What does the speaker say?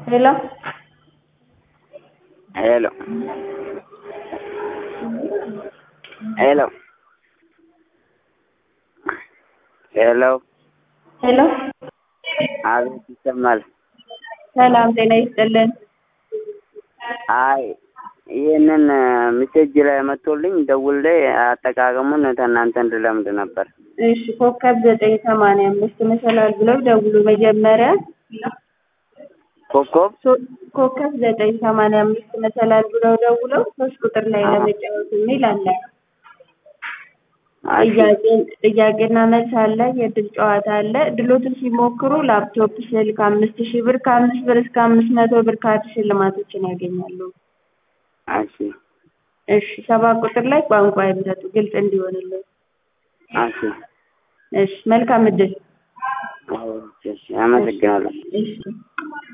Hello? Hello. ሄሎ ሄሎ ሄሎ አቤት ይሰማል። ሰላም ጤና ይስጥልን። አይ ይህንን ሚሴጅ ላይ መጥቶልኝ ደውል ላይ አጠቃቀሙን ከእናንተ እንድለምድ ነበር። እሺ ኮከብ ዘጠኝ ሰማንያ አምስት መሰላል ብለው ደውሉ። መጀመሪያ ኮከብ ሶ- ኮከብ ዘጠኝ ሰማንያ አምስት መሰላል ብለው ደውለው ሶስት ቁጥር ላይ አዎ። ለመጫወት የሚል አለ። እሺ፣ ጥያቄ- ጥያቄና መልስ አለ። የእድል ጨዋታ አለ። ድሎትን ሲሞክሩ ላፕቶፕ፣ ስልክ አምስት ሺህ ብር ከአምስት ብር እስከ አምስት መቶ ብር ካርድ ሽልማቶችን ያገኛሉ። እሺ፣ እሺ ሰባት ቁጥር ላይ ቋንቋ ይምረጡ ግልጽ እንዲሆንልን። እሺ፣ እሺ መልካም እድል። እሺ፣ አመሰግናለሁ። እሺ